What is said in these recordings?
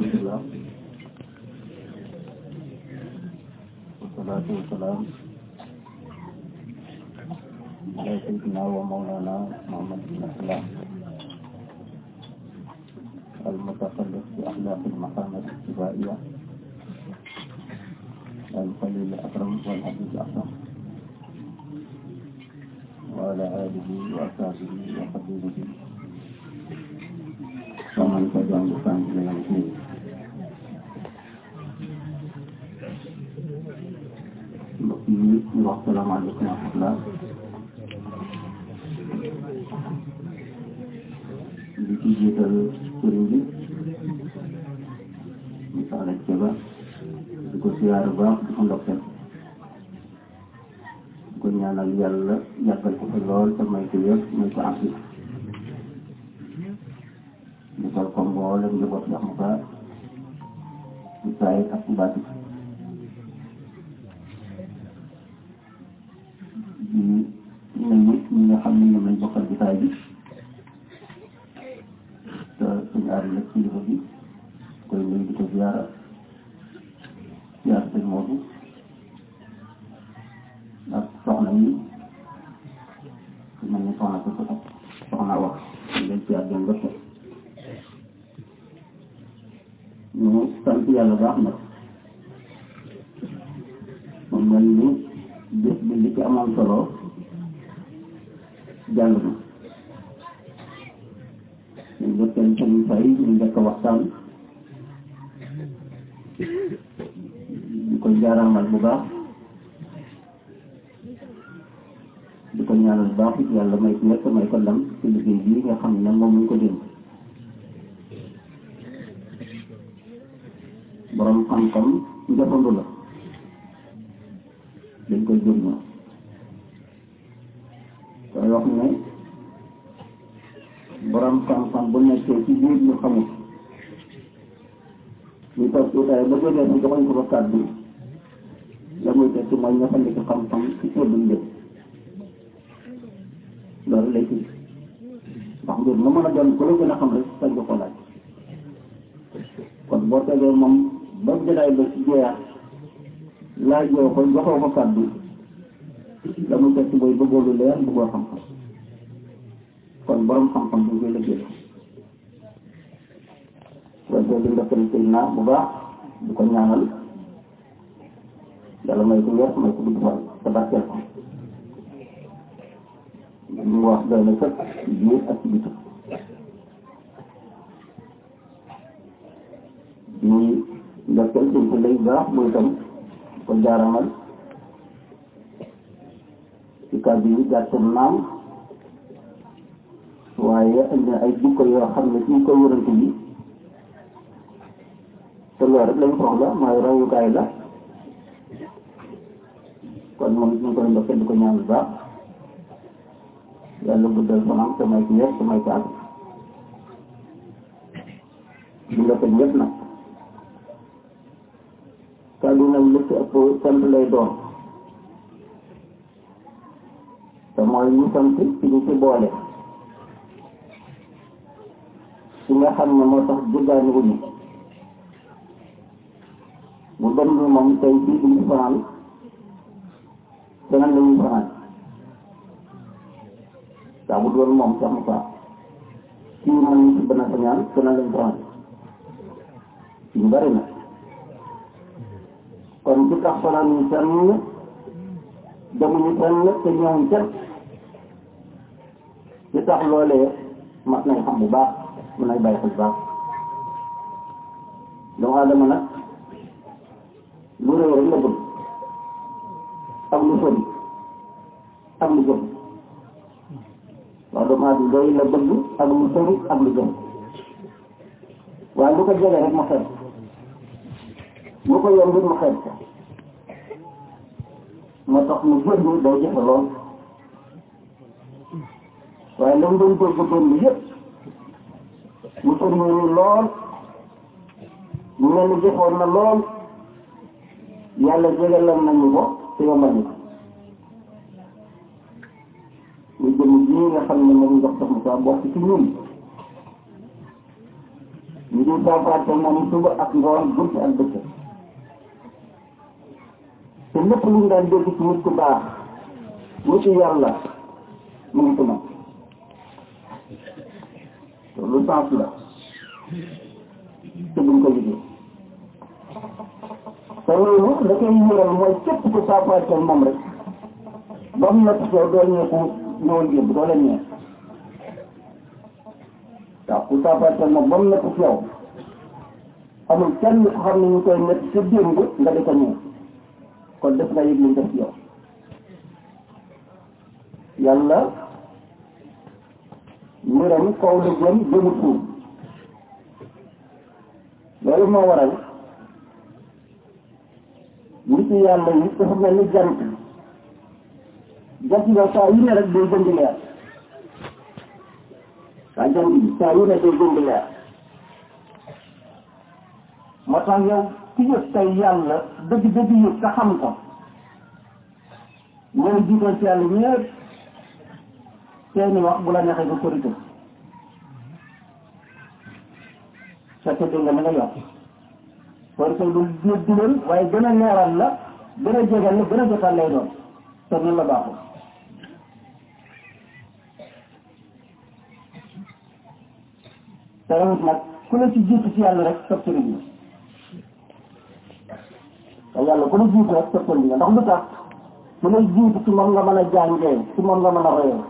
alhamdulillah wasalaatu wasalaam ala sayyidina wa mawlana Muhammad bin Abdillah المتخلف بأخلاق المقامات الاتباعية الخليل الأكرم والحبيب الأكرم وعلى آله وأصحابه وقبيله ومن تبعهم بإحسان إلى يوم الدين mbokk yi ñu wax salaamaaleykum wa rahmatulah di ci jiital sëriñ bi ñu saala ceba di ko siyaar baax di ko ndokkeel di ko ñaanal yàlla yàggal ko fi lool te may ko yëpp may ko afi di ko ko mboolem njaboot yax mu ka ci saay ak ci baati di nuyu ñi nga xam ne ñoom lañ bokkal jotaay bi te suñu aar la kilifa bi koy nuyu di ko ziara ziara sëñ Moodu ak soxna yi su mel ni soxna ko ak soxna wax ñu leen ci àdduna nga teg ñu sant yàlla baax nag mu mel ni bés bi li ci amoon solo jàll na ñu njëkkal sëñ fay ñu njëkk waxtaan di ko jaaramal bu baax di ko ñaanal baax it yàlla may ko nekk may ko ndam ci liggéey bii nga xam ne moom ñu ko dénk borom xam-xam njëfandu la dañ koy jëriñoo koy wax ne borom xam-xam bu nekkee ci biir ñu xamul ñu toog tuutaay ba jógee si joxoñ ko ba kàddu la muy tekki mooy ñëfandiku xam-xam ci sédduñ lépp loolu lay firi ndax mbir mu mën a doon ku la gën a xam rek sañ ko ko laaj kon boo tegee moom ba jëlaay ba ci jeex laajoo ko joxoo ko kàddu la muy tekki mooy bëggoo lu leer bëggoo xam-xam kon borom xam-xam bu koy liggéey waaye boo di ndokkale tey naa bu baax di ko ñaanal yàlla may ko wér may ko dugg fan te barkeel ko mu wax doy na sëkk ci biir ak ci biti di ndokkeel dañ ko lay baax muy itam ko jaaramal ci kàddu yi gàttal naam waaye indi ay jikko yoo xam ne ci ko wërante bi te loolu rek lañ soxla mooy royukaay la kon moom ñu koy ndokkee di ko ñaan bu baax yàlla guddal fanam te may ko yëpp te may ko ak di ndokkee ñëpp nag kàddu nag li ci ëpp sant lay doon te mooy ñu sant ci ñu ci boole ci nga xam ne moo tax jëggaani wuñu bu dem bi moom tey fii duñu fanaan beneen la ñuy fanaan saa bu doon moom sax mu faa kii man ñu ci benn sañaan beneen lañu fanaan ñu bari na kon ci tax fanaan ñu fenn demuñu fenn te ñëwuñ fenn ci tax loolee mat nañ xam bu baax mën nañ bàyyi xel baax doomu aadama nag lu réew rek la bëgg ak lu sori ak lu jëm waaw doomu aadama doy la bëgg ak lu sori ak lu jëm waaye lu ko jege rek mu xeeb lu ko yomb mu xeeb ko moo tax mu jënd day jafe lool waaye lam doon bëgg doon yëpp mu sori ñu lool mu mel ni jëfoon na lool yàlla jégalal nañu ko te yombal ñu ko ñu jëm ji nga xam ne moom ndox sax mu saa bokk ci ñun ñu di saafaate moom suba ak ngoon guddi ak bëccëg te lépp lu ñu daan dégg ci nit ku baax nit ku yàlla mu ngi ci moom loolu sens la te duñ ko liggéey te loolu da koy yëral mooy képp ku saafaate moom rek ba mu nekk soo doo ñeeku ñëwoon yëpp doo leen ñeek waaw ku saafaate moom ba mu nekk ci yow amul kenn ku xam ne ñu koy nekk sa démb nga di ko ñëw kon def nga yëg liñ def ci yow yàlla mbiram kaw la jëm jëmu suuf loolu moo waral nit yàlla yi dafa mel ni jant jant nga saa yu ne rek day gën di leer waa jant bi saa yu ne day gën di leer moo tax yow ki yëg tey yàlla dëgg dëgg yëg te xam ko ñooy jiital ci yàlla ñëpp seeni wax bu la neexee nga korité fekk dégg nga na nga yokk korité du jéeg di leen waaye gën a leeral la gën a jégal la gën a jotal lay doon te noonu la baaxul te rawut nag ku la ci jiitu ci yàlla rek sab sëriñ la te yàlla ku la jiitu rek sab sëriñ la ndax lu tax ku lay jiitu ci moom nga mën a jàngee ci moom nga mën a royee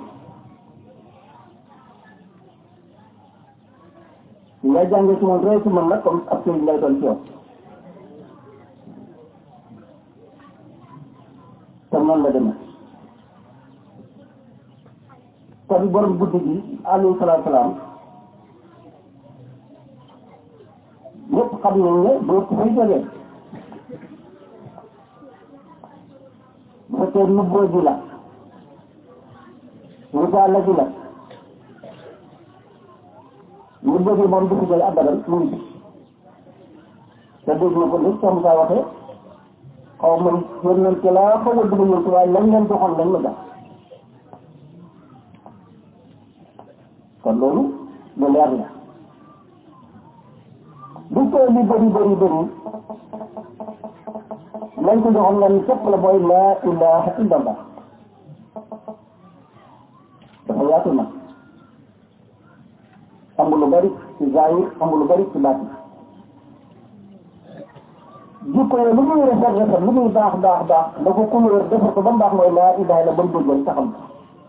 li ngay jàngee ci moom roy ci moom nag comme ab sëriñ lay doon ci yow te noonu la demee kon borom guddi gi alayhi salaatu salaam ñëpp xam nañ ne doo ko fay jógee bu fekkee nubboo ji la risaala ji la nubboo ji moom du fi jóge abadan mu ngi te dégg na ko li comme ça waxee xaw ma yónnante laa xaw ma dugg ñëw waaye lañ leen joxoon lañ ma jox kon loolu lu leer la bu koy li bëri bëri bëri lañ ko joxoon nga ni képp la mooy laa ilaha illallah dafa yaatu nag amul lu bëri ci zahir amul lu bëri ci baati jikko yi lu muy rafet rafet lu muy baax baax baax da ko couleur defar ko ba mu baax mooy laa ilaha illa ba mu déggoon taxam ko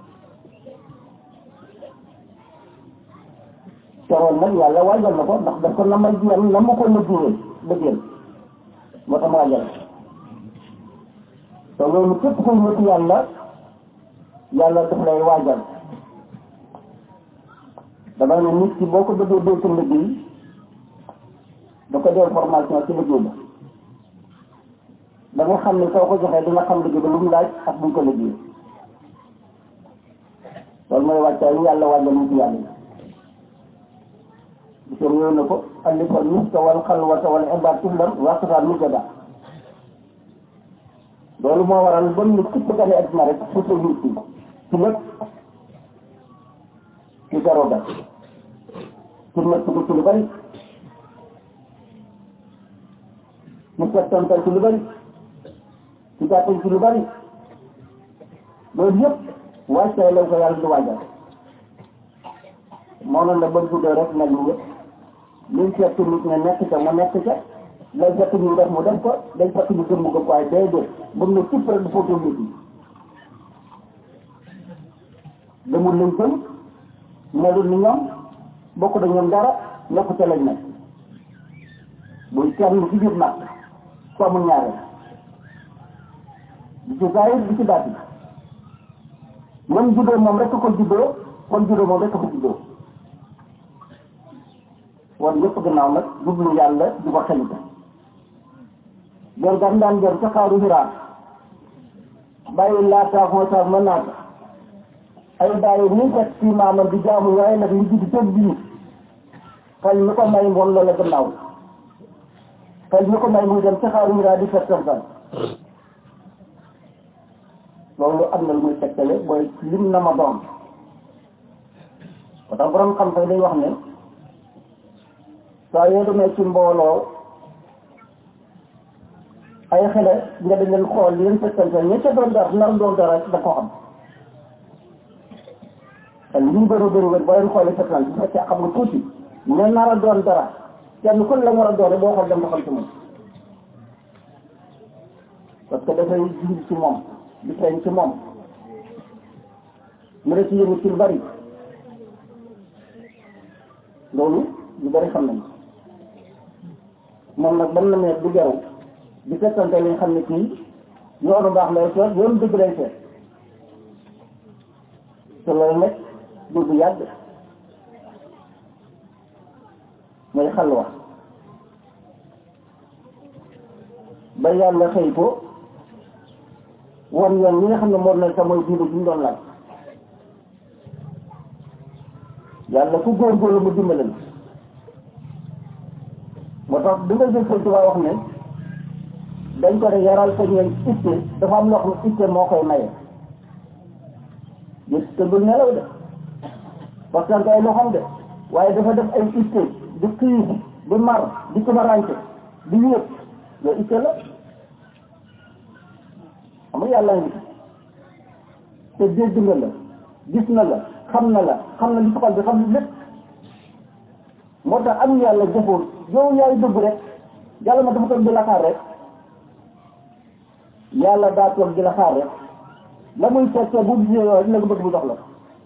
teroon nag yàlla waajal na ko ndax daf ko namal jiyam na mu ko liggéeyee liggéeyal moo tax mu waajal te loolu képp kuy nit yàlla yàlla daf lay waajal dama ne nit ki boo ko bëggee dee ci liggéey da ko dee formation ci liggéey ba da nga xam ne soo ko joxee di nga xam liggéey ba lu mu laaj ak buñ ko liggéey loolu mooy wàccaay yi yàlla waajal nit yàlla yi bisor ñëw na ko alifal miska wal xalwata wal ibaad tullam waxtaan mu jada loolu moo waral ba mu képp gane adduna rek surtout nit ki ci lépp ci garoga ci nekk ko ci lu bari ci settantal ci lu bari ci gàttal ci lu bari loolu yëpp wàccaay lañ ko yàlla di waajal moo noonu la ba guddee rek nag ñu yëpp liñ fekk nit ne nekk ca mu nekk ca lay fekk ñu def mu def ko day fekk ñu gëm mu gëm waaye day dee ba mu ne tipp rek du fóotu nit ñi demul lañ gëm melul ni ñoom bokk da ñoom dara nekku ca lañ nekk buy kenn ci biir nag ku amul ñaareel di ci zahir di ci baati même juddoo moom rek ko juddoo kon juddoo moom rek ko juddoo wan yëpp gannaaw nag jublu yàlla di ko xelite gor gam daan gor ca xaaru Hiraa bàyyi laata xootaar ma naata ay bàyyi ni fekk ci maamam di jaamu waaye nag li judd tëb bii xel mi ko may moom loola gannaaw xel mi ko may muy dem ca xaaru Hiraa di fekk tan loolu am na lu muy tegtale mooy lim na ma doon ko tax borom xam fay day wax ne saa yoo demee ci mbooloo ay xale nga di leen xool leen fekkante ña ca doon dara nar doon dara da ko xam te li ñu bëri bëri wér boo leen xoolee fekkante bu fekkee xam nga tuuti ña nar a doon dara kenn ku la war a doon boo xool dem nga xam ci moom parce que dafay jiw ci moom di feeñ ci moom mu ne ci yëngu ci lu bari loolu ñu bari xam nañ moom nag ban na ne du jaru di fekkante li nga xam ne kii yoonu baax lay seet yoonu dëgg lay seet te loolu nag du bu yàgg mooy xalwa ba yàlla xëy ko won yoon ñi nga xam ne moo nekk sa mooy diine ji ñu doon laaj yàlla ku góorgóorlu mu dimbale la moo tax bi nga jël Sëñ Tuubaa wax ne dañ ko ne yaral ko ñeen itte dafa am loo xam ne itte moo koy maye gis te du nelaw de parce que ay loo xam de waaye dafa def ay itte di xiif di mar di tumaranke di wéet loolu itte la xam nga yàlla ngi te dégg nga la gis na la xam na la xam na li soxal bi xam na lépp moo tax am yàlla jëfoon yow yaay dëgg rek yàlla ma dafa toog di la xaar rek yàlla daa toog di la xaar rek la muy fekkee bu gisee yow dina ko bëgg bu jox la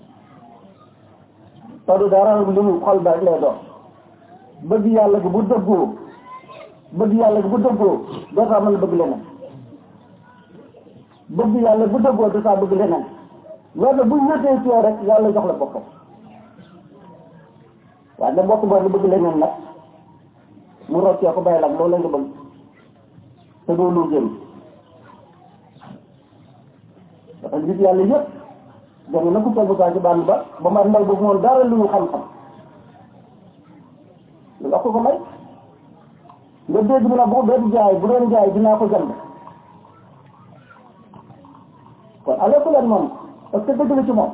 te du dara lu mu xol ba rek lay doon bëgg yàlla gi bu dëggoo bëgg yàlla gi bu dëggoo doo taa mën a bëgg leneen bëgg yàlla bu dëggoo doo taa bëgg leneen loolu bu ñëtee ci yow rek yàlla jox la boppam waaye nag bokk boo nga bëgg leneen nag mu roccee ko bàyyi la loolu la nga bëgg te doo lu jëm dafa gis yàlla yëpp danga na ko tegu saa ci bànn ba ba ma ndaw boobu moom dara lu ñu xam-xam lu nga ko ko may nga dégg mu ne bu doon jaay bu doon jaay dinaa ko jënd kon ale ku leen moom parce que dëgg la ci moom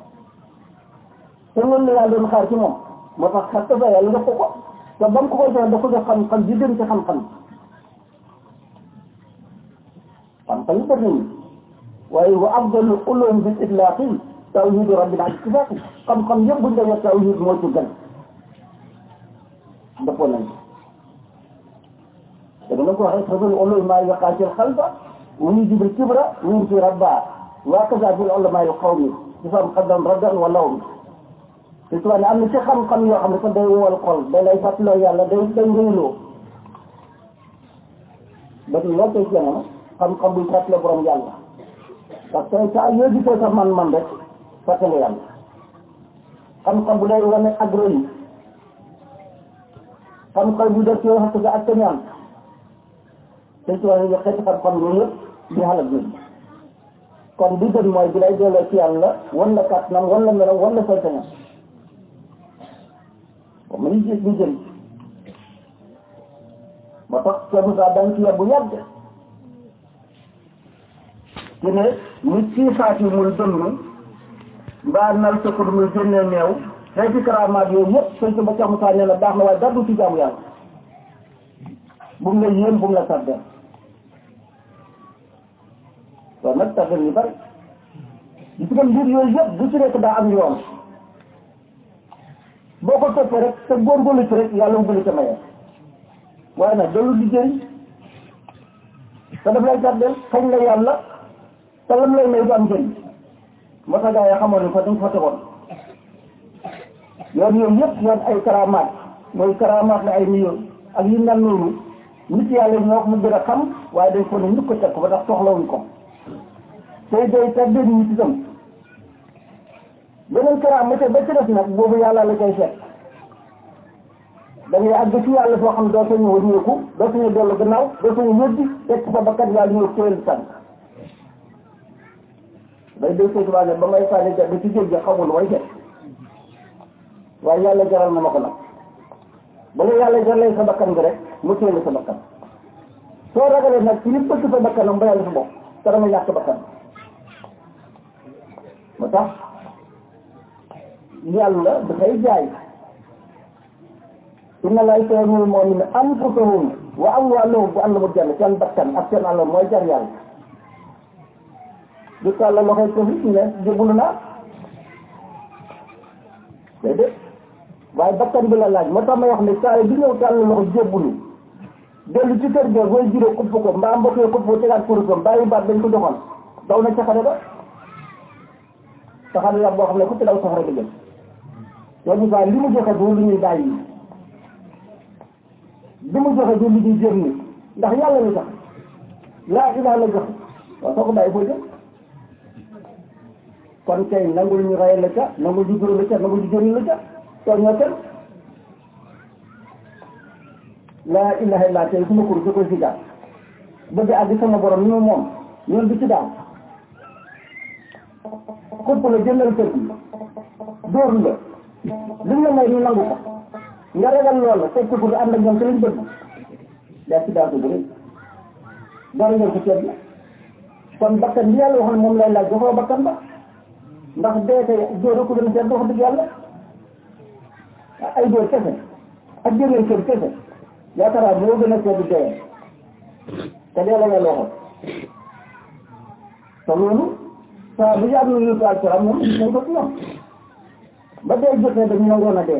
te loolu la yàlla doon xaar ci moom moo tax xar sa yàlla def ko ko te ba mu ko koy joxe da ko jox xam-xam yi gën ci xam-xam xam-xam yi bëri nañu waaye wa afdalu ulum bil itlaqi tawhidu rabbil ittifaqi xam-xam yëpp buñ demee tawhid moo ci gën dëppoo nañ te dama ko waxee fadul ulum maa yaqaa ci xalba wa yujibu kibra wa yunfi rabba wa kaza fil ulama yu qawmi ci sam xaddam raddan wa lawmi te tubaab ne am na ci xam-xam yoo xam ne ko day wowal xol day lay fàttaloo yàlla day day réyloo ba tey loo koy jamono xam-xam buy fàttale borom yàlla parce que saa yoo gisee sa man-man rek fàttale yàlla xam-xam bu day wane ak rëy xam-xam bu def ci wax nga ak ñaan te tubaab yi xeeti xam-xam yooyu yëpp di xalal nit kon bi gën mooy bi lay delloo ci yàlla wan la kàttanam wan la melam wan la saytañam ba mu gis ñu jëm moo tax Cheikh Moussa dañ ci bu yàgg ci ne nit ci saati muy dënn mbaa nal sëkkul muy génnee neew xeeti karamaat yooyu yëpp sëñ ko ba Cheikh Moussa nee na baax na waaye dara du ci jaamu yàlla bu mu la yéem bu mu la tardeel loolu nag tardeel ñu bari gis nga mbir yooyu yëpp bu ci nekk daa am yoon boo ko toppee rek te góorgóorlu ci rek yàlla mu bëri ca maye waaye nag dalul di jëriñ te daf lay tardeel xañ la yàlla te lam lay may du am njëriñ moo tax gaa yi xamoon ne ko dañ fa tegoon yoon yooyu yëpp yoon ay karamaat mooy karamaat la ay million ak yu mel noonu nit yàlla ñoo ko mu gën a xam waaye dañ ko ne ñu ko teg ko ba tax soxlawuñ ko tey day tardé nit ñi itam beneen karaamate ba ci def nag boobu yàlla la koy seet da ngay àgg ci yàlla foo xam doo sañu wëññeeku doo sañu dellu gannaaw doo sañu ñëddi teg sa bakkat yàlla ñëw téel tànk day dee sëñ ne ba may sànni ja ba ci géej gi xamul way def waaye yàlla jaral na ma ko nag ba la yàlla jaralee sa bakkan bi rek mu téel sa bakkan soo ragalee nag ci li bëgg sa bakkanam ba yàlla sa bopp te dama ñàkk bakkan moo tax yàlla dafay jaay inna laa yastawil mu'minina anfusahum wa amwaaluhum bu àll bu jàll seen bakkan ak seen àll mooy jar yàlla du tàll loxoy ko fi ne jébbalu naa déedéet waaye bakkan bi la laaj moo tax may wax ne saa yi bi ñëw tàll loxo jébbalu dellu ci kër ga booy juree kupp ko mbaa mbokk yi kupp ko tegaat kurusam bàyyi baat dañ ko joxoon daw na caxare ba caxare la boo xam ne ku ci daw safara bi jëm loolu daal li mu joxe du lu ñuy bàyyi li mu joxe du lu ñuy jëm ni ndax yàlla lu tax laa ilaha la joxe waaw soo ko bàyyi foo jëm kon kay nangul ñu rey la ca nangul ñu juróom la ca nangul ñu jëriñ la ca toog ñoo kenn laa ilaha illa tey suma kur su koy si gaal bëgg àgg sama borom ni mu moom ñoon du ci daaw xupp la jëndal kër gi dóor la li nga may ñu nangu ko nga ragal lool la teg ko pour ànd ak ñoom te lañ bëgg daa ci daaw ko bu rëy dara ngeen ko ceeb la kon bakkan bi yàlla waxoon moom lay laaj joxoo bakkan ba ndax dee kay dóor ko gën a seet wax dëgg yàlla ay dóor kese ak jëndal kër kese yaakaar moo gën a seet dee te dee la yàlla waxoon te loolu saa bu yàgg ñu ko alquran moom nañ ko ci ñoom ba dee jotee dañu nangoon a dee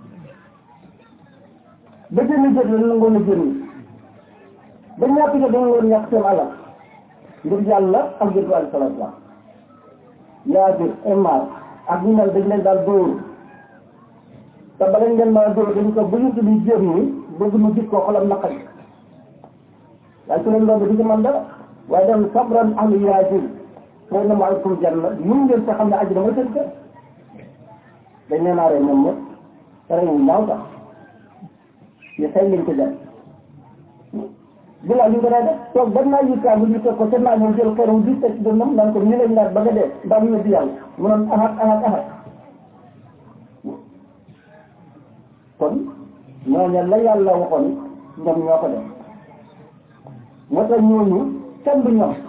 ba jënd jot la nangoon a jënd ba ñàkk jot dañu woon ñàkk seen alal ngir yàlla ak ngir ko alayhi salaatu salaam yaa bir imaar ak ñu mel dañ leen daal dóor te bala ngeen mën a dóor dañu ko bu ñu tudd jéem ni bëgg mu gis ko xolam naqari waaye su leen loolu di ci man dara waaye dem sabran ahlu yaajir fooy na maaleykum janna mun ngeen sa xam ne àjjana mooy seen kër dañ nee naa rey ñoom ñëpp te rey ñu ñaaw sax ñu xëy liñ ko jar bilaa li nga day def toog ba naa yittaa bu ñu teg ko te naa ñëw jël xeeram di teg dënnam naan ko ñu lañ naat ba nga dee mbaa mu ñëw di yàlla mu noon ahat ahat ahat kon ñooñu la yàlla waxoon ñoom ñoo ko def moo tax ñooñu kenn du ñoom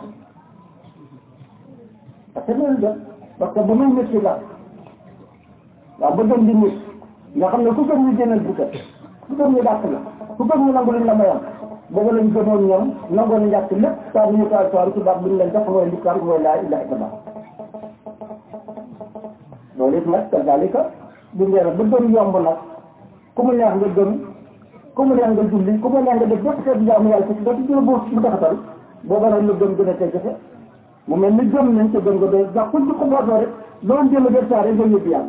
parce que loolu def parce que ba muy métti la waaw ba gëm di nit nga xam ne ku gëm ñu génnal bu ku gëm ñu dàq la ku gëm ñu nangu liñ la mayoon boobu lañ gëmoon ñoom nangoon njàkk lépp saa bu ñu ko alquran ci baat bi ñu leen def mooy lislaam mooy laa ilaha illallah loolu it nag kadalika bu ngeen ba gëm yomb nag ku mu neex nga gëm ku mu neex nga julli ku mu neex nga def bépp xeetu jaamu yàlla ci dootu jël bu bu taxatal booba nag lu gëm gën a tey jafe mu mel ni gëm nañ te gëm nga doy ndax kuñ ci xubootoo rek loolu jël def saa rek nga yëpp yàlla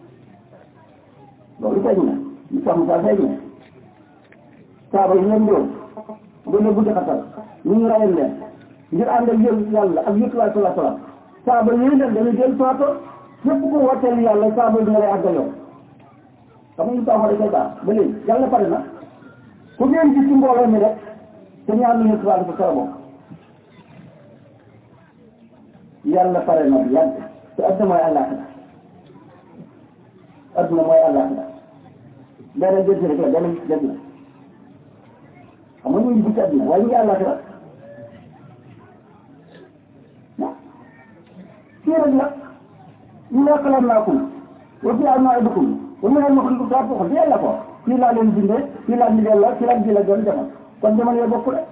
loolu feeñ na li sax saa feeñ na saaba yi ñoom ñëw gën a buddi xatal ñu ñu rayal leen ngir ànd ak yël yàlla ak yëpp laay sala salaam saaba yooyu leen dañuy jël sooto képp ku wooteel yàlla saaba yi dina lay àggaloo xam nga ñu taxaw koy baax ba léegi yàlla pare na ku ngeen gis ci mbooloo mi rek te ñaar ñu yëpp laay sala bokk yàlla pare na bu yàgg te adduna mooy àllaaxira adduna mooy àllaaxira benn gëstu rek la benn gëstu la xam nga ñu ngi ci adduna waaye ñu ngi àllaaxira kii rek la ñu ne xalaat naa ko wa fi am naa dëkkum wa mu ne ma xam daa ko yàlla ko fii laa leen bindee fii laa ñu delloo fii laa ji la doon demal kon jamono yoo bokk rek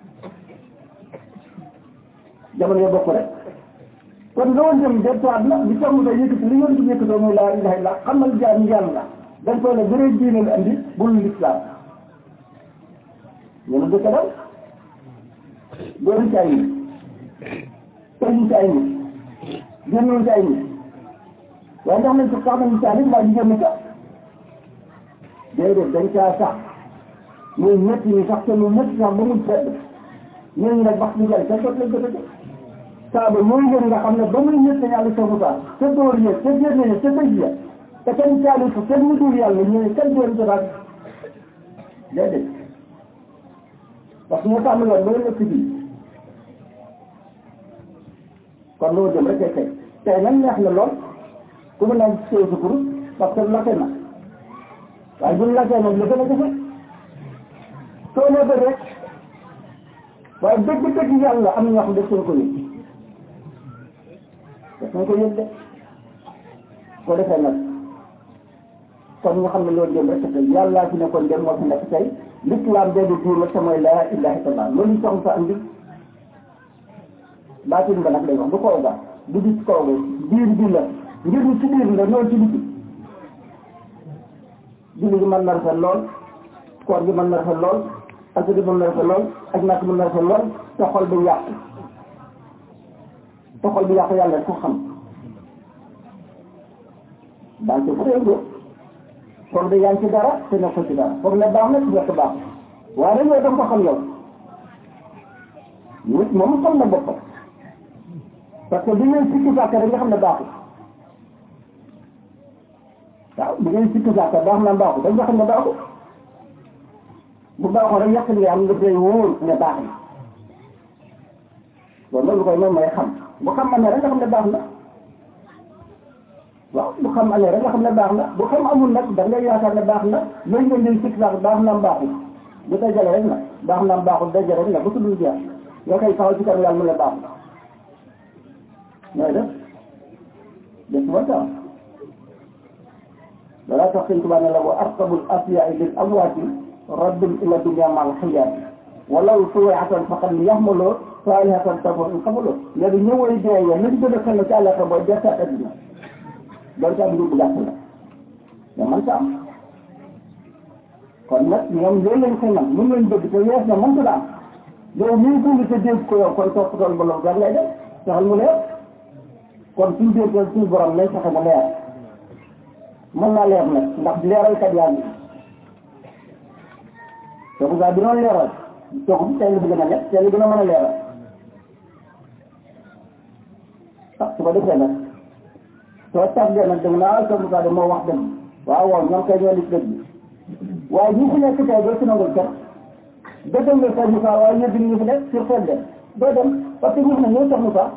jamono yoo bokk rek kon loolu dem delluwaat na li tax mu doon yëkkati li yoon di yëkkatoo mooy laa ilaha illa xamal jaam yàlla dañ koy ne bëree diine la andi bul lislaam ñu ne dëkk daw dooru ci ay nit tëjuñ ci ay nit génnoon ci ay nit waaye ndax nañ ko sax nañu caa nit mbaa jigéen ñi sax déedéet dañ caa sax muy ñetti ñi sax te lu ñetti sax ba mu sedd ñooñu nag wax ñu jël ca sot lañ ko tëjee saaba mooy ngeen nga xam ne ba muy ñett yàlla sa musaa ca dóor ya ca génne ya ca tëj ya te kenn caali ko kenn mu dul yàlla ñu ne kenn dóor jotaat déedéet parce que moo tàmm loon ba nekk fii kon loolu dem rek tey tey nag neex na lool ku mu naan séw sa kurus parce que lakke na waaye buñ lakkee nag la gën a jafe soo nee ba rek waaye dëgg-dëgg yàlla am na ñoo xam ne seen ko yëg daf nañ ko yëg de ko defee nag kon ñu xam ne loolu dem rek tey yàllaa fi nekkoon dem moo fi nekk tey l'islam benn diir la te mooy laa ilaha illallah loolu ñu soxla sa andi baatin ba nag lay wax du kaw ga du gis kaw ga biir bi la ngir ñu ci biir la noonu ci biti julli gi mën na rafet lool koor gi mën na rafet lool ak gi mën na rafet lool ak nak mën na rafet lool te xol bi yàqu te xol bi yàqu yàlla ko xam daal ci frégo kon de yaa ngi ci dara te nekk ko ci dara foog ne baax na ci nekk baax waaye nag yow da nga ko xam yow nit moom xam na boppam parce que bi ngeen sikki sàkka rek nga xam ne baaxul waaw bi ngeen sikki sàkka baax na baaxul da nga xam ne baaxul bu baaxoon rek yàq li am nga koy wóor ne baax na loolu loolu koy moom mooy xam bu xam amee rek nga xam ne baax na waaw bu xam amee rek nga xam ne baax na bu xam amul nag da ngay yaakaar ne baax na loolu ngeen di sikki sàkka baax na baaxul bu dajale rek na baax na baaxul dajale rek na ba tuddul jeex nga koy taxaw ci kanam yàlla mu ne baax na nooy def def moo tax dalaa tax sëñ Tuubaa ne la wa arqabul asyaai lil amwaati raddun ila dunya mal xiyaati walaw suwaatan faqad yaxmaloo saalihatan tafar in xamaloo léegi ñëwoy dee ya nañ gën a xel ci àllata booy desaat adduna doon ca am bu gàtt la mais man ta am kon nag ñoom loolu lañ koy man mun lañ bëgg te wees na mënta am yow mii dund te dégg ko yow kon topp tool ba loolu gar ngay def saxal mu leer kon suñ déggoon suñu borom nañ fexe mu leer mën naa leer nag ndax leeralkat yaa ngi te bu gaa bi doon leeral toog bi tey la gën a nekk tey la gën a mën a leeral ah su ko defee nag soo tàggee nag danga naa sa Moussa de moo wax dëgg waaw waaw ñoom kay ñoo lis dëgg waaye ñi fi nekk tey doo si nangul kenn dëggal nga sa Moussa waaye ñëpp ñu fi nekk sur xel de doo dem parce que ñu ne ñooy sa Moussa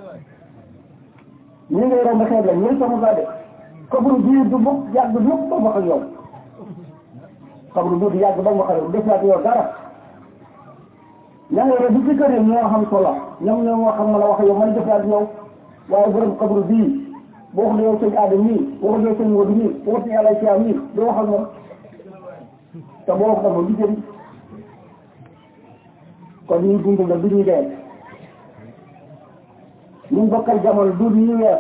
ñi ngay romb xeet la ñooy sa Moussa de xabru bii du mukk yàgg mukk ba wax ak yow xabru bii du yàgg ba wax ak yow def ak yow dara ña ngay romb ci kër yi ñoo xam solo ñoom ñoo moo xam mën a wax ak yow man def ak yow waaye borom xabru bii boo xam ne yow sëñ Adama mii boo xam ne yow sëñ Modou mii boo xam ne yàlla ci am mii doo wax ak moom te boo wax ak moom du jëriñ kon ñuy dund la du ñuy dee ñu bokkal jamono du ñuy weer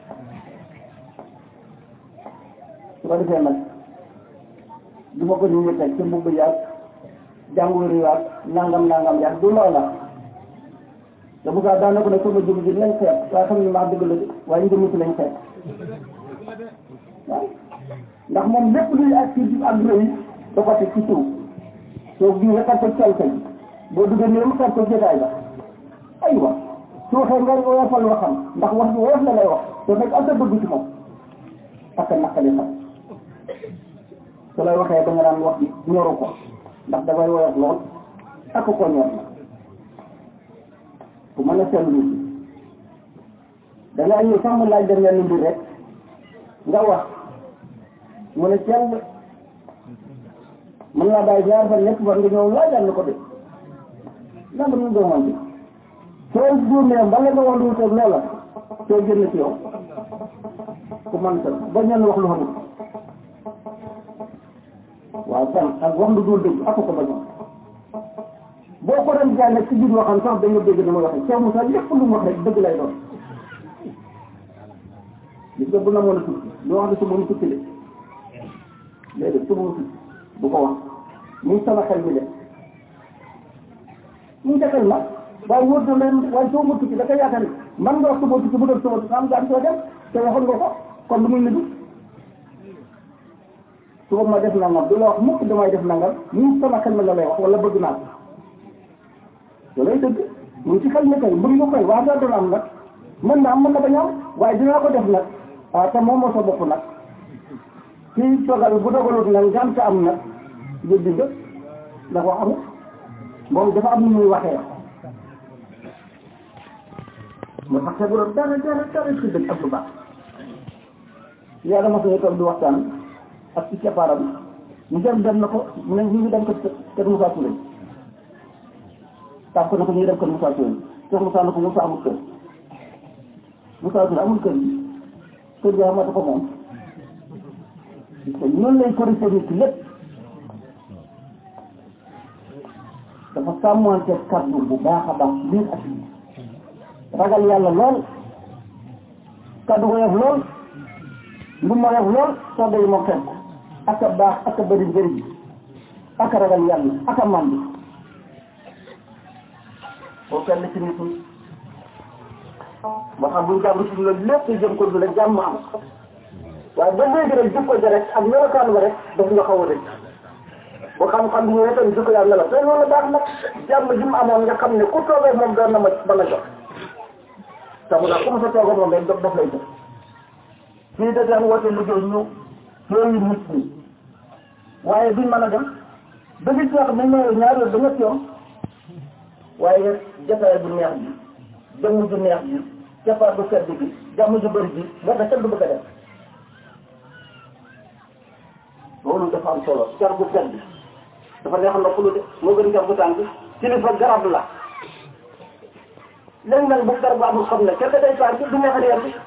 su ko defee nag du ma ko ñu ngi teg ci mbubb yaag jàngoor yaag nangam nangam yaag du loola te bu gaa daanaka ne sama jëm ji lañ xeet waaye xam ne maa dëgg la de waaye njëmm ci lañ xeet waaw ndax moom lépp luy ak ci ak rëy da ko teg ci suuf soo bii nga ko calka ji boo duggee nii mu xeet ko jotaay ba aywa su waxee nga woyofal waxam ndax wax bi woyof la lay wax te fekk ak a bëgg ci moom ak a naqali xam su lay waxee da nga daan wax bi ñoru ko ndax dafay woyof lool ak ko ñor na ku mën a seetlu da ngaa ñëw sax mu laaj dem yenn mbir rek nga wax mu ne cell mën naa bàyyi ñaar fan ñett fan nga ñëw laajal ko de lan la ñu doon bi soo juumee mbala nga wax lu wuteeg loola soo génn ci yow ku man tam ba ñenn wax lu xamul waaw fan ak wax lu dul dëgg ak ko bañoon boo ko doon jaay nag ci biir waxam sax dañu dégg ni ma waxee Cheikh Moussa lépp lu mu wax rek dëgg lay doon gis nga bu na mën a tukki lu wax ne su mu tukki de léegi su mu tukki bu ko wax mu ngi sama xel mi de mu ngi xel ma waaye wóor na leen waaye soo ma tukki da koy yaakaar ni man nga wax sama tukki bu doon sama tukki am nga soo dem te waxoon nga ko kon lu muy nidu su ma def nangam du la wax mukk damay def nangam mu ngi sama xel mi la lay wax wala bëgg naa ko loolay dëgg mu ngi ci xel mi kay bëgg nga koy waa dana am nag mën na am mën na bañ a am waaye dinaa ko def nag ah te moom moo sa bopp nag kii toogal bu dogalut nag nga am te am nag yëddi nga ndax wax amul moom dafa am nu muy waxee ma tax te bu doon dara dara dara ci dëgg ak lu baax yàlla ma suñu toog di waxtaan ak ci keppaaram ñu dem dem na ko mu ne ñu ngi dem ko kër Moussa Touré tàpp na ko ñu ngi dem kër Moussa Touré Cheikh Moussa na ko Moussa amul kër Moussa Touré amul kër gi kër gi xamata ko moom te ñun lay corrigé nit ki lépp dafa sàmmante kaddu bu baax a baax biir ak ragal yàlla lool kaddu woyof lool lu ma woyof lool soo day moo fekk ak a baax ak a bëri njëriñ ak a ragal yàlla ak a màndi boo kenn ci nit ñi moo xam buñ jàmm ci loolu lépp jëm ko du la jàmm am waaye ba léegi rek jikko ja rek ak melokaan ba rek daf nga xaw a rëcc ba xam-xam bi ñëwee tamit jikko yàlla la te loolu baax nag jàmm ji mu amoon nga xam ne ku toogee moom doon na ma ba la jox te mu daal ku ma sa toogee moom rek daf lay jox fii da daan woote liggéey ñu yooyu nit ñi waaye duñ mën a dem ba gis ñoo xam ne ñoo ñaari yoon ba ñett yoon waaye jotaay bu neex bi jëmm ju neex bi cappaar bu sedd bi jàmm ju bëri bi moo tax kenn du bëgg a dem loolu dafa am solo car bu sedd dafa neex na ku lu de moo gën car bu tàng kilifa garab la léegi nag bu garab amul xam ne kenn day faar bi du neex a yar bi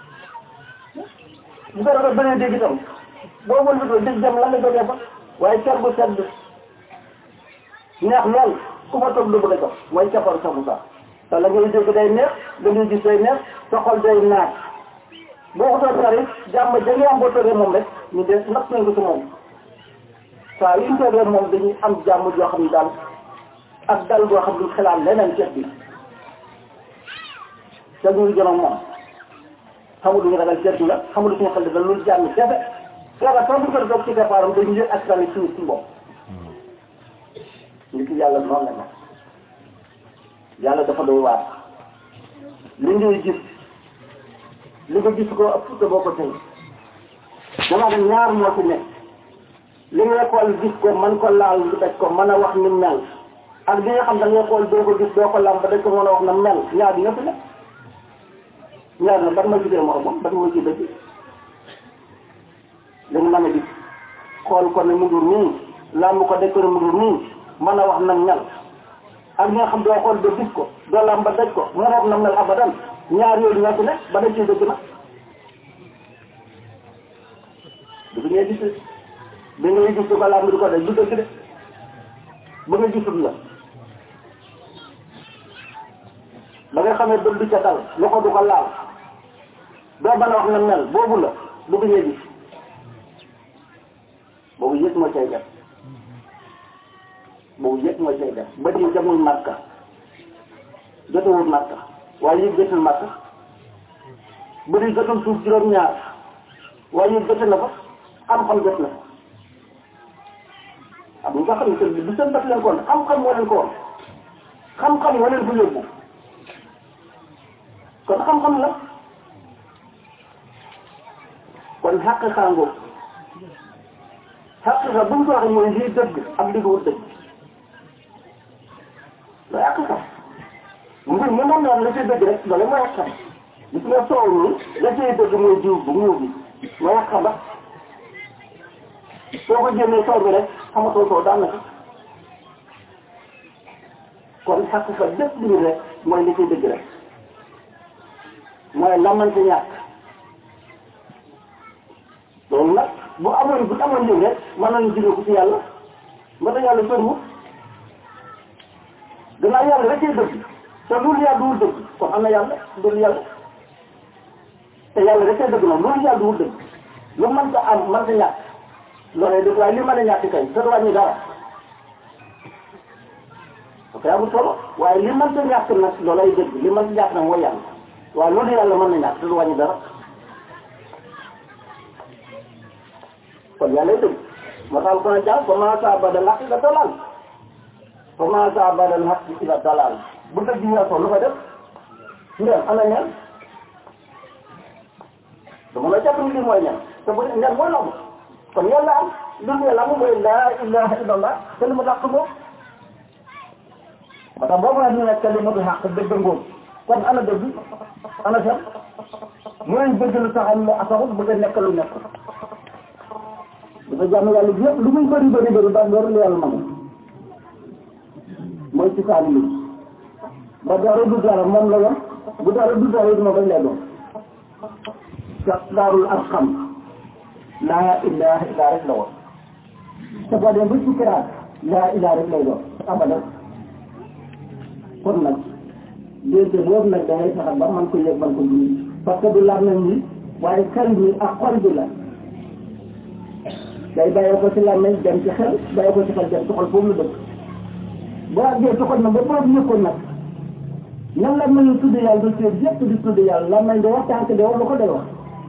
bu garab a bëri dégg itam boo wëlbatoo dégg jam la nga jógee fa waaye car bu sedd neex lool ku fa toog du bëgg a jox mooy cappaar sax bu sax te la ngay dégg day neex la ngay gis day neex sa xol day naat boo ko toog xarit jàmm ja ngay am boo toogee moom rek ñu de natt nañ ko ci moom saa yu ñu toogee moom dañuy am jàmm joo xam ne daal ak dal goo xam ne xalaat leneen ceeb bi te ñu ngi jëm ak moom xamul lu ñu ragal ceeb bi la xamul lu suñu xel da loolu jàmm kefe yàlla soo bu ko doog ci départam dañu yëg ak tamit suñu suñu bopp nit yàlla noonu la nag yàlla dafa doy waar li ngay gis li nga gis ko ëpp te boo ko tey dama ne ñaar moo ci nekk li ngay xool gis ko man ko laal di daj ko mën a wax ni mel ak li nga xam da ngay xool doo ko gis doo ko lam ba dañ ko mën a wax na mel ñaar bi nga fi nekk ñaar na ban ma gisee moromam ban ma ci dëgg li nga mën a gis xool ko ne mu ngi nii lamb ko daj ko ne mu ngi nii mën a wax na mel ak ñi nga xam doo xool ba gis ko doo lam ba daj ko mën a wax na mel abadan ñaar yooyu ñoo ci nekk ba dañ ciy dëgg nag du ngay gis bi ngay gis du ko lam di ko daj du dëgg de ba nga gisul la ba nga xamee bët du ca dal loxo du ko laal doo mën a wax na mel boobu la bu ngay gis boobu yëpp moo cay def boobu yëpp moo cay def ba di jamul màkka jotewul màkka waaye yëpp jotul màkka bu di jotul suuf juróom-ñaar waaye yëpp jote na fa xam-xam jot na fa am nga xam ne bi du seen daf leen ko woon xam-xam moo leen ko woon xam-xam moo leen ko yóbbu kon xam-xam la kon xàq xaangoo xàq xa bu ñu ko waxee mooy lii dëgg ak li wut dëgg loolu xàq xam mbir mi moom la cay dëgg rek loolu mooy xàq xam gis nga soow mi la cay dëgg mooy jiw bu ñëw bi mooy xàq xam ba soo ko jéemee soow bi rek xamatoo soo daan na ko kon xàq xa lépp lu ñu rek mooy li cay dëgg rek mooy lamante ñàkk loolu nag bu amoon bu amoon lii rek mën nañu jëlee ko ci yàlla ba tax yàlla soriwul gannaaw yàlla rek cay dëgg te loolu yàlla duwul dëgg kon am na yàlla loolu yàlla te yàlla rek cay dëgg nag loolu yàlla duwul dëgg lu mën ta am mën ta ñàkk loolee dëgg waaye li mën a ñàkk kay te du wàññi dara ok amul solo waaye li mën ta ñàkk nag loolay dëgg li mën ta ñàkk nag mooy yàlla waaw loolu yàlla mën na ñàkk te du wàññi dara kon yàlla dëgg moo tax ko na jàng fa maa saa badal xaq da dalal fa maa saa badal xaq da dalal bu dëgg ñëw lu fa def ndem ana ñan dama la jàpp ni lii mooy ñan te bu ñan mooy lamb kon yàlla am lu ñu lamb mooy laa ilaha illallah te lu ma dàq moom moo tax boo ko ñu nekk kalimatu xaq dëgg ngóob kon ana dëgg ana fen mooy bëgg lu taxam mu asaxut bëgg a nekk lu nekk dafa jàmm yàlla bi yëpp lu muy bëri bëri bëri ba loolu la yàlla nangu mooy ci saani li ba dara du dara moom la yoon bu dara du dara it moom rek lay doon ca daarul arxam laa ilaha illa rek la woon te boo dee ba sukkiraat laa ilaha rek lay doon abadan kon nag déedéet boobu nag da ngay fexe ba man ko yëg man ko dund parce que du laaj nañ ni waaye xel bi ak xol bi la day bàyyee ko ci làmmeñ dem ci xel bàyyee ko ci xel dem ci xol foofu la dëkk boo àggee ci xol nag ba boobu yëkkoon nag nan la mën a tudd yàlla du seet yëpp di tudd yàlla làmmeñ di wax tànk di wax lu ko day wax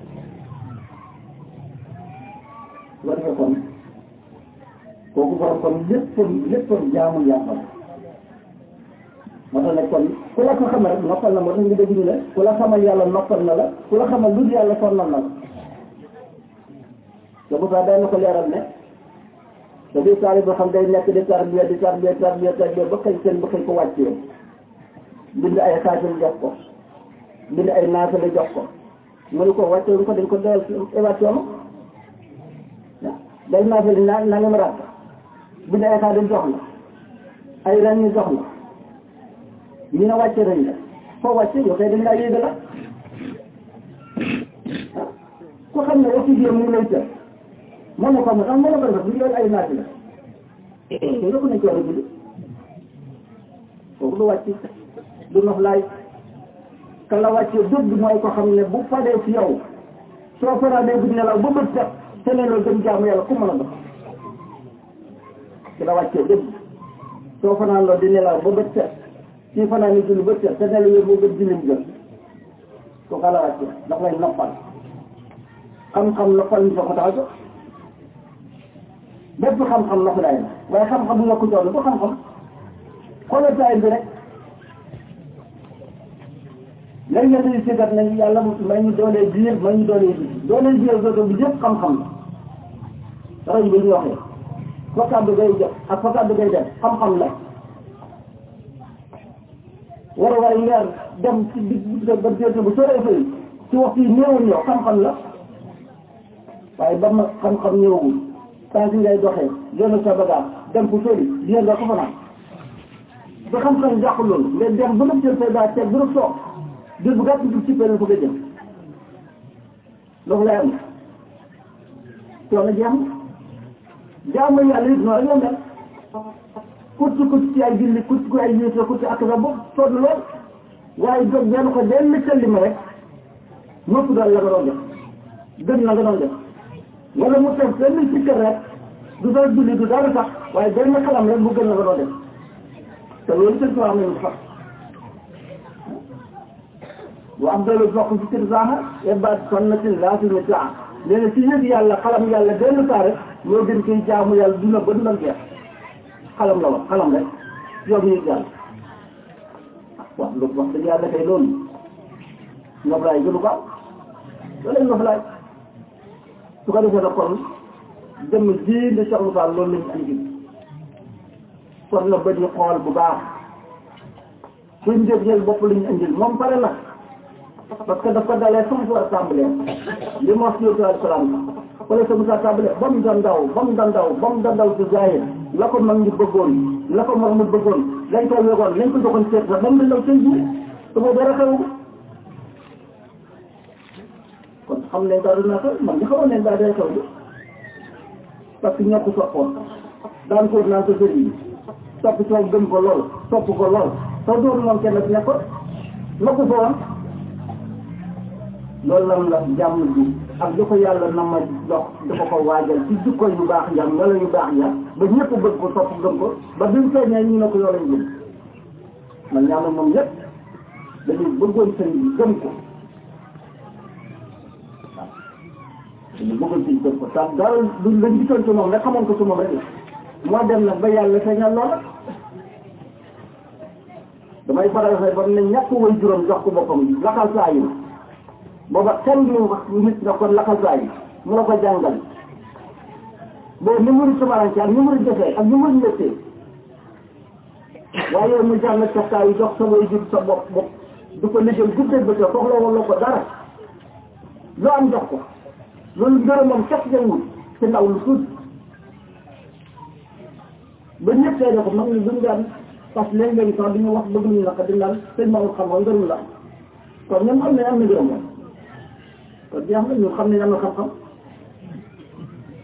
war nga kon kooku borom kon léppam léppam jaamu yàlla moo tax nag kon ku la ko xamal rek noppal na moo tax nga dégg ñu ne ku la xamal yàlla noppal na la ku la xamal lu dul yàlla sonnal na la te bu baax day na ko leeral ne te bii taali boo xam day nekk di tarbiya di tarbiya tarbiya tarbiya ba xëy seen ba xëy ko wàccee bind ay xaajal jox ko bind ay naafale jox ko mu ne ko wàccee ko dañ ko doyal évacuation day naafale naa naa nga ma raat bind ay xaajal jox la ay ren ñu jox la ñu ne wàcce nañ la foo wàcce yow kay dañ laa yéega la ku xam ne aussi mu ngi lay tër mën na ko am am mën na ko def bu ñu ay naati la te yokk nañ ko war a julli kooku du wàcc du nox laay ka la wàccee dëgg mooy ko xam ne bu fadee ci yow soo fanaanee guddi nelaw ba bët set te ne la gën jaamu yàlla ku mën a dox ki la wàccee dëgg soo fanaan loo di nelaw ba bët set ci fanaan ni julli bët set te ne la yow moo gën jullim gën kooku la wàccee ndax lay noppal xam-xam noppal ñu ko tax a jóg bépp xam-xam na ko daay na waaye xam-xam bu yokku coono bu xam-xam xoolal taay bi rek léegi nga tey sigat nañ yàlla may ñu doolee biir may ñu doolee biir doolee biir dodo bi yëpp xam-xam la rajo bi ñu waxee fa kàddu ngay jox ak fa kàddu ngay def xam-xam la war a waaye weer dem ci digg ba déete bu soree fay ci waxtu yi néewul yow xam-xam la waaye ba ma xam-xam ñëwagul tant que ngay doxee génn sa bagage dem fu sori dina nga ko fa naan ba xam-xam jàpp loolu nga dem ba nga jël say baa teg ba nga soog jël bu gàtt ci cippee fa nga jëm loolu lay am coono jeex na jaamu yàlla it noonu la mel kutti kutti ci ay julli kutti ku ay yéesa kutti ak sa bopp sonn lool waaye jóg benn ko benn këlli ma rek ñëpp daal la nga doon def gën na nga doon def wala mu teg benn ci kër rek du doon julli du dara sax waaye benn xalam rek mu gën la nga doon def te loolu seen tubaab nañu sax wa am doolu bokk ci kër zaaxa ebaat sonnatin laasimi taa nee na ci yëg yàlla xalam yàlla benn saa rek moo gën koy jaamu yàlla duna ba dundal jeex xalam la wax xalam rek yow mi yëg yàlla waaw lu wax dëgg yàlla kay loolu noflaay gënu ko am loolu noflaay su ko defee nag kon jëmm ji di Cheikh Moussa loolu lañu andi kon na ba ñu xool bu baax suñ def jël bopp lañu andil moom pare na parce que daf ko dalee fa mu war a tàmbalee li mu wax ci yóbbu alayhi salaam wala sa Moussa tàmbalee ba mu doon ndaw ba mu doon ndaw ba mu doon ndaw ci zahir la ko mag ñi bëggoon la ko mag mu bëggoon lañ ko wegoon lañ ko joxoon seet sax ba mu ndaw seen biir su ma dara xew kon xam ne daal dina xew man ñu xamoon ne daal day xew bi parce que ñoo ko soppoon daan ko naan ko sëriñ bi topp ci gëm ko lool topp ko lool soo doon moom kenn ci nekkoon ma ko fa woon loolu lan la jàmm ji ak di ko yàlla na ma jox dafa ko waajal ci jikko yu baax jam wala yu baax ja ba ñëpp bëgg ko topp gëm ko ba bimu feeñee ñu ne ko yoo lañ gëm man ñaama moom ñëpp dañuy bëggoon sëñ bi gëm ko dañu bëggoon sëñ gëm ko tax dara du lañ gisoon ci moom rek xamoon ko ci moom rek la moo dem nag ba yàlla feeñal loola damay faral fay ba ne ñàkk way juróom jox ko boppam laxal saa yi booba kenn du wax nit nga kon laxal saa yi mu la ko jàngal boobu ni mu tumaranke ak ni mu defee ak ni mu njëkkee waaye yow mu jàng sa saa yi jox sa way jur sa bopp bopp du ko liggéey guddee ba tey soxla wala ko dara loo am jox ko loolu ngërëmam képp ngay wut ci ndaw lu tuuti ba ñëpp tey ko mag ni duñ daan parce que léeg-léeg sax du ñu wax bëgg ñu naka di naan sëñ Maodo xam-xam ngërëm la kon ñoom xam ne am na ngërëm la kon jeex na ñu xam ne am na xam-xam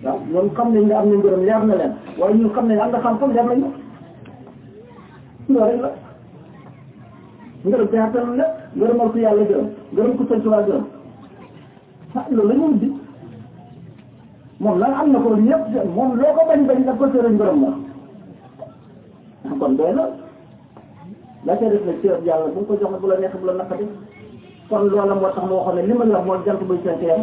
waaw ñoom xam nañ ne am na ngërëm leer na leen waaye ñun xam nañ am na xam-xam leer nañu loolu rek la ngërëm te xattan la ngërëmal ko yàlla gërëm ngërëm ko sëñ Tuubaa gërëm ah loolu la ñu wut moom nag am na ko ñëpp moom loo ko bañ bañ daf ko sëriñ ngërëm la kon doy na la ca def nag ci yàlla bu ko jox bu la neex bu la naqati kon loola moo tax moo xam ne li ma la wax mooy jant buy fenk yam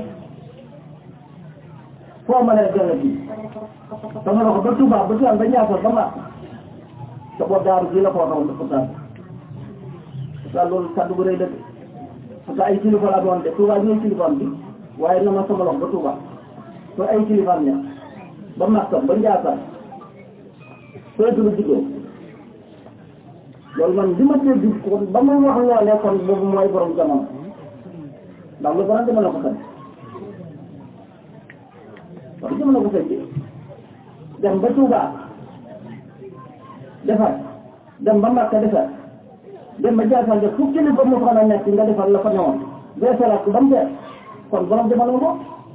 foo mën a jëlee bi da nga wax ba Touba ba Touba ba Niakhar ba Màkk te boo daaru bii la ko waxoon dafa taal parce que loolu kàddu bu rëy la parce que ay kilifa laa doon de Touba ñooy kilifaam bi waaye na ma sama lox ba Touba to ay kilifaam ña ba Màkk ba Ndiakhar sooy dugg juddoo loolu man li ma dégg kon ba muy wax loolee kon boobu mooy borom jamono ndax lu borom jamono ko sañ wax jamono ko sañ dem ba Touba defar dem ba Mbacke defar dem ba Diassane def fu kilifa mu fa na nekk nga defar la fa ñëwoon bee salaat ko ba mu dee kon borom jamono ko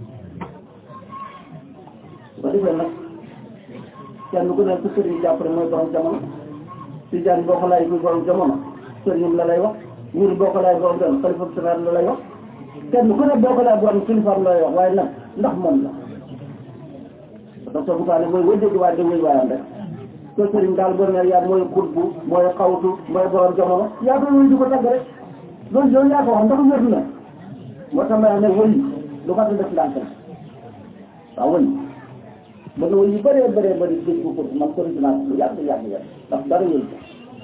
su ko defee nag kenn ku nekk sëriñ jàppale mooy borom jamono si jaan boo ko laaj kuy borom jamono sëriñam la lay wax ñun boo ko laaj borom jamono xalifa sénégal la lay wax kenn ku ne boo ko laaj borom kilifaam la lay wax waaye nag ndax moom la parce que bu ne mooy wëj dëgg waaye da wëy waayam rek te sëriñ daal boo ne yaa mooy xutbu mooy xawtu mooy borom jamono yaa koy wëy di ko tagg rek loolu yow yaa ko wax ndax wér na moo tax ma ne wëy lu mat a def ndànk la waaw wëy mën na yu bëree bëree bëri dégg ko man ko naa ko lu yàgg yàgg yàgg ndax dara yël ko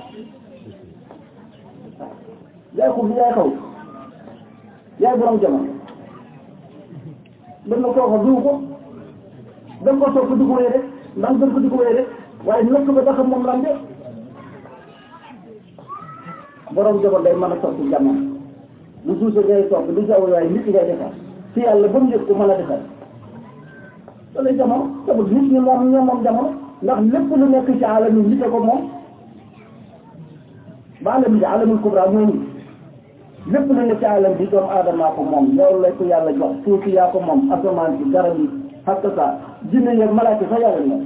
yaay ko bi yaay xaw yaay borom jamono mën na kooka duw ko dañ ko soog ko di ko wéy rek ndax dañ ko di ko wéy rek waaye nekk ba tax moom lan de borom jamono day mën a soppi jamono lu suuse ngay soppi lu jaww waaye nit ngay defar ci yàlla ba mu yëg ko mën a defar loolu jamono tamit nit ñi moom ñoom moom jamono ndax lépp lu nekk ci alam yi nite ko moom ba alam bi alamul kubra moomu lépp lu nekk ci alam bi doomu aadamaa ko moom loolu lay ko yàlla jox suuf si yaa ko moom asamaan si garab yi xatta sa jinne yeeg malaaka sax yàlla moom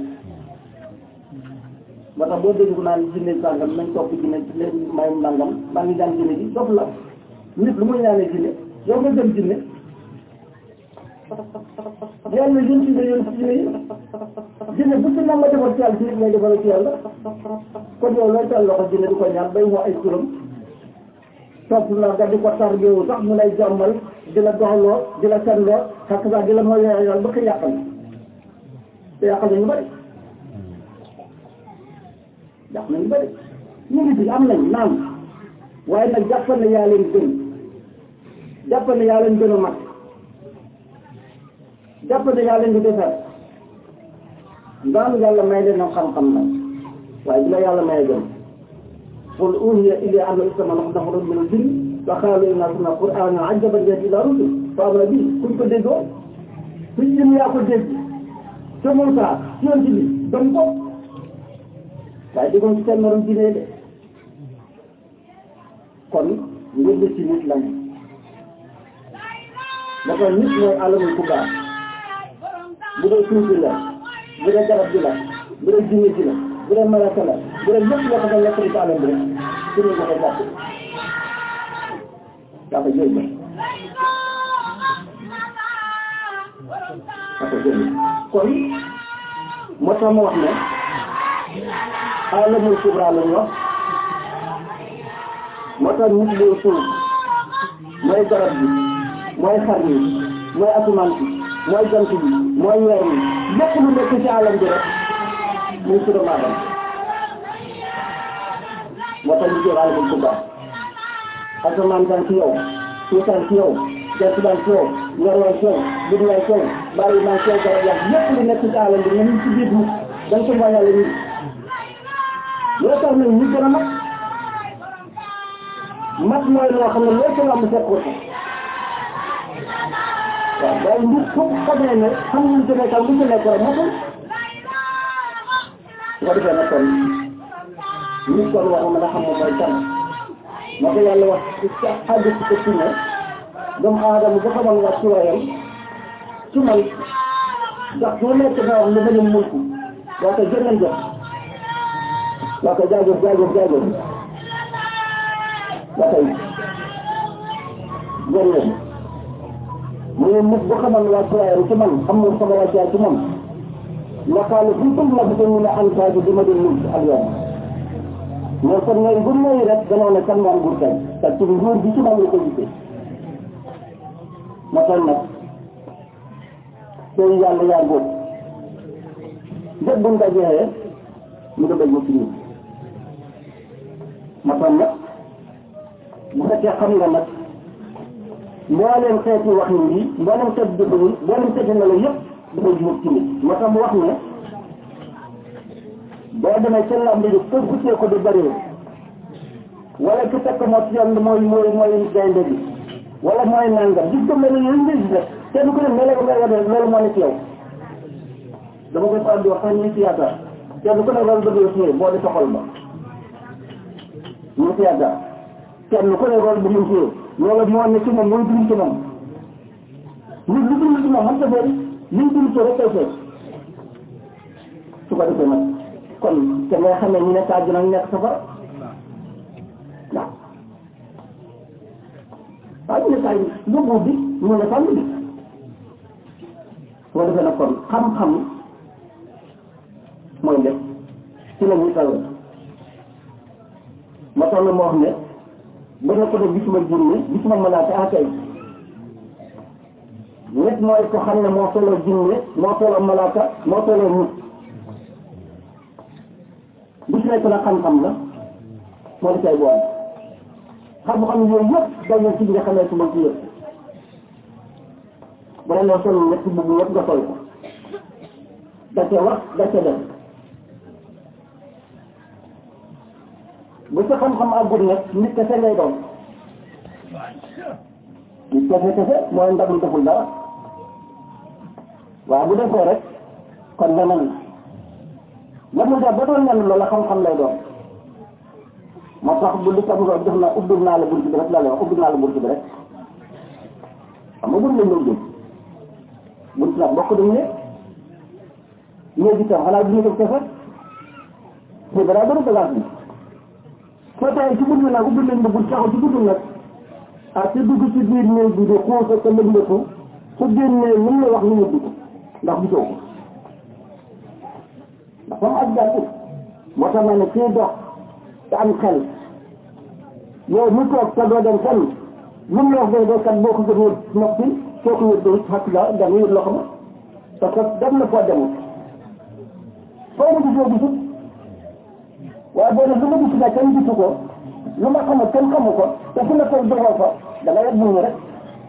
moo tax boo dégg naan jinne sàngam nañ topp jinne leen may nangam maa ngi jàng jinne ji dof la nit lu muy ñaanee jinne yow nga dem jinne yàlla yéen ci nga yéen ci jinne yi jinne bu ci nam ma defal ci yàlla ci nit ngay defal ci yàlla kon yow looy tal loxo jinne di ko ñaan bay wax ay turam topp na nga di ko tarbiyewu sax mu lay jàmmal di la doxaloo di la senloo xakk sax di la mooy yàlla ba ko yàqal te yàqal nañu bëri yàq nañu bëri ñu ngi fi am nañ naan waaye nag jàppal ne yaa leen gën jàppal ne yaa leen gën a mag jàppal ne yaa leen di defar ndaan yàlla may leen xam-xam la waaye bi la yàlla may gën qul uhiya ilayya annahu istama'a nafarun mina al-jinni fa qaalu inna sami'na qur'aanan ajaban yahdi ilaa rushd fa aamana bihi kuñ ko déggoo suñ jëm yaa ko dégg te Muusaa yoon ci bi gëm ko waaye déggoon ci seen morom jinne de kon ngir ci nit lañ dafa nit mooy alamul kubra bu dee suuf bi la bu dee garab bi la bu dee jinne ji la bu dee malaka la bu dee lépp loo xam ne nekk ci alam bi rek ci ñu koy jàpp dafa jël ba dafa jël kon moo tax ma wax ne alamul kubra lañ wax moo tax nit mooy suuf mooy garab bi mooy xar yi mooy asamaan bi mooy jant bi mooy weer yi lépp lu nekk ci alam bi rek muy su doomu aadama moo tax ñu jël alamul kubra asamaan daan ci yow suuf daan ci yow jant daan ci yow weer waan ci yow biddi waan ci yow bari maan ci yow garab yaa lépp lu nekk ci alam bi ñu ngi ci biir nit dañ ko mooy yàlla nit loo tax nag ñu gën a mag mat mooy loo xam ne loo ca lamb fekk ko waaw waaye nit foofu xamee ne xam ñu ci nekkal lu ci nekk rek matul su ko defee nag kon nit kon waxu na nga xam moom mooy kan moo ko yàlla wax ci àgg ci ko ci ne doomu aadama bu xamal wax ci wayam ci man sax su nekk na wax lu mel ni mulku waa ko jël nañ jëf waa ko jaajëf jaajëf jaajëf waa koy jërëjëf mu ne nit bu xamal wàccuwaayam ci man xam nga sama wàccuwaay ci moom laqaale fu tum la ko ñu ne antaaji di ma di mulk ak yow mais kon ngay bu nuyu rek danoo ne kan moom nguur tey te ci nguur bi ci moom la ko gisee ma toll nag tey yàlla yaa góob njëg bu ñu dajee ñu ko dajee ci ñun ma toll nag bu fekkee xam nga nag mbooleem xeeti wax yi mbooleem xeeti jëf yi mbooleem xeeti melo yëpp dafay jur ci nit moo tax mu wax ne boo demee ca lamb ji kër gu ko di bëree wala ki tekk moo ci yoon mooy mooy mooy gaynde bi wala mooy nangam gis nga mel ni yooyu nga gis rek kenn ku ne melo nga ngay wane loolu moo ne ci yow dama koy faral di wax sax ñu ci yaakaar kenn ku ne loolu bëgg ci boo di soxal ba ñu ci yaakaar kenn ku ne loolu bëgg ci loolu moo ne ci moom mooy dund ci moom nit lu dund ci moom man ta bëri liñ dund ci rek kay fekk su ko defee nag kon te ngay xam ne ñu nekk àjjana ñu nekk safara waaw waaw ñu nekk ay yóbbu bi ñu ne fànn bi su ko defee nag kon xam-xam mooy lépp ci la ñuy tawee ma tax na ma wax ne ba nga ko def gisuma jinne gisuma malaaka ah kay nit mooy ko xam ne moo tolloo jinne moo tolloo malaaka moo tolloo nit bis nekk na xam-xam la moo di cay boole xam-xam yooyu yëpp dañoo ci nga xamee su ma ci yëpp bu la nee sol ñetti bugg yëpp nga sol ko da ca wax da ca def bu sa xam-xam àggul nag nit kese ngay doon nit kese kese mooy ndab lu deful dara waaw bu defoo rek kon leneen la mu def ba doon nen loola xam-xam lay doon moo tax bu li tam nga def na ubbil naa la bunt bi rek la lay wax ubbil naa la bunt bi rek xam nga bunt lañ doon jëm bunt nag bokk dañ ne léegi tam xanaa du ñu ko kese te balaa bëri bagage bi soo tawee ci bunt bi nag ubbil nañ la bunt taxaw ci bunt nag ah te dugg ci biir néeg bi de xuus ak lëndëtu su génnee mën la wax lu yëddu ko ndax gisoo ko ndax comme ak jàpp moo tax ma ne kii dox te am xel yow mi toog te doo dem fenn lu mu la wax doo kat boo ko gënee noppi soo ko yëddoo xat la da nga yëg loxo ma parce que dem na foo demut foo ma gisoo gisut waaye boo ne lu ma gis nag kenn gisu ko lu ma xamul kenn xamu ko te fu ma toog doxoo ko da nga yegg muñu rek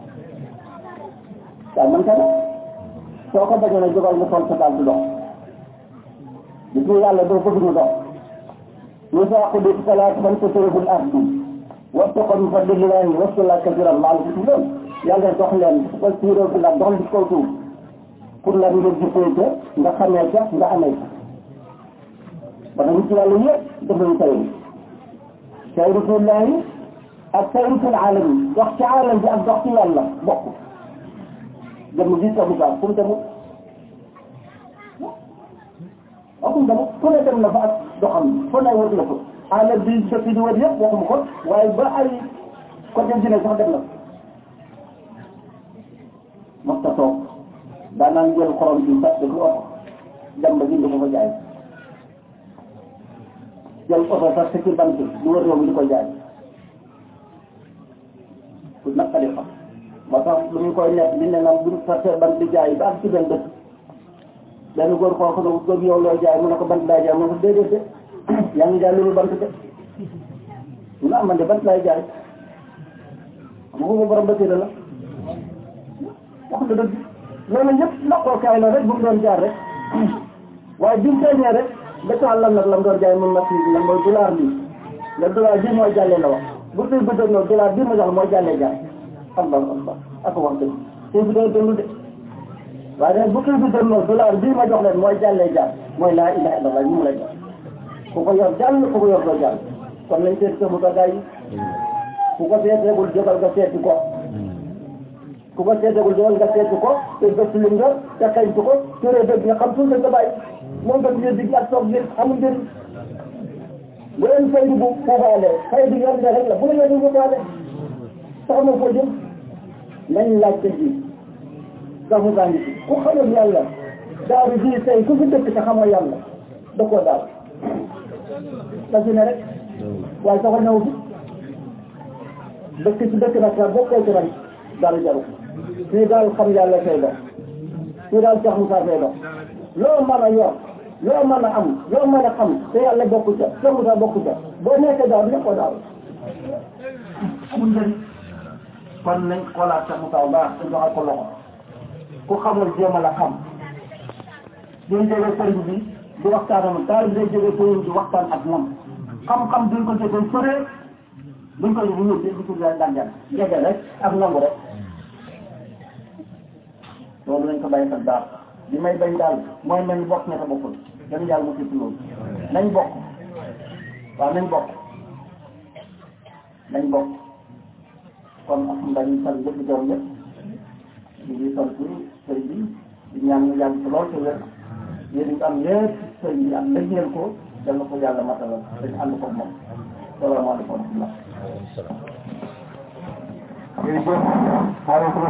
waaye man tamit soo ko bañee ne jógal nga sol sa daal di dox gis nga yàlla doo bëgg ñu dox yusaaqu bi salaat man tasriful ardi wattaqa min fadlillahi waskurullaha kasiran la'allakum tuflihun yàlla dox leen ko siiroo bi la dox ci kaw suuf pour la nga gisee ca nga xamee ca nga amee ca ba nag ci yàlla yëpp def nañu tayru tayru fillahi ak tayru fil alami dox ci alam bi ak dox ci yàlla bokk dem gis ko bu baax fu mu demut waxum demut fu ne dem na fa ak doxam fu ne wër na ko alam bi sa fi di wër yëpp waxum ko waaye ba ay côté dina sax dem na mos ta toog daanaan jël xorom bi sax dëgg oto dem ba jënd ko fa jaay jël oto sax ci bant di wër réew mi di ko jaay ku naqari xam moo tax lu ñu koy nekk di ne nag buñ sartee bant di jaay ba ak ci benn dëkk benn góor koo xam ne góor yow looy jaay mu ne ko bant laay jaay mu ne ko déedéet de yaa ngi jaay loolu bant de mu ne am man de bant laay jaay xam nga ko borom ba la wax nga dëgg loolu yëpp naqookaay la rek bu mu doon jaar rek waaye bi mu feeñee rek ba taal la nag la mu doon jaay mun na fi la mooy dollar bi le dollar bi mooy jàllee la wax bu tey bi doon noonu dollar bi ma jox mooy jàllee jaay allah allah ak wax dëgg tey bi doon dund de waaye nag bu tey bi doon noonu dollar bii ma jox leen mooy jàllee jaay mooy laa ilaha illallah ñu mu la jox ku ko yor jàll ku ko yor doo jàll kon nañ seet sa mu ko gars yi ku ko seeteegul jógal nga seeti ko ku ko seetagul doon nga seetu ko te gëstu li nga te xañtu ko turee dëgg nga xam tuuti nga bàyyi moom nga tuddee digg ak toog bi amul njëriñ bu leen fay bu foofaale fay bi yoon nga rek la bu la yoon foofaale sax na foo jëm nañ laajte ji sax mu ngi ci ku xamul yàlla daaru ji tey ku fi dëkk te xamoo yàlla da koo daal la fi ne rek waaye sax ñëw fi dëkk ci dëkk nag sax bokkoo ci nag dara jaru fii daal xam yàlla fay dox fii daal Cheikh Moussa fay dox loo mën a yor loo mën a am loo mën a xam te yàlla bokku ca Cheikh Moussa bokku ca boo nekkee daal nekkoo daal amul njëriñ kon nañ xoolaat Cheikh Moussa bu baax te joxal ko loxo ku xamul jéem a la xam duñ jógee sëriñ bi di waxtaan ak moom daal day jógee sëriñ bi waxtaan ak moom xam-xam duñ ko jógee sëree duñ ko yóbbu ñëw di di daan jàng jege rek ak nangu rek loolu nañ ko bàyyi xel daal li may bañ daal mooy mel ni bokk ña ta bokkul dañu yàlla mu ci loolu nañ bokk waaw nañ bokk nañ bokk kon alhamdulilah ñu sant ñëpp di gërëm ñëpp ñu ngi sant sëriñ bi di ñaan ñu yàgg ci lool te wér yéen ñu am yëpp sëriñ bi am lëggeel ko dal na ko yàlla matalal dañu ànd ko moom salaamaaleykum wa rahmatullah jërëjëf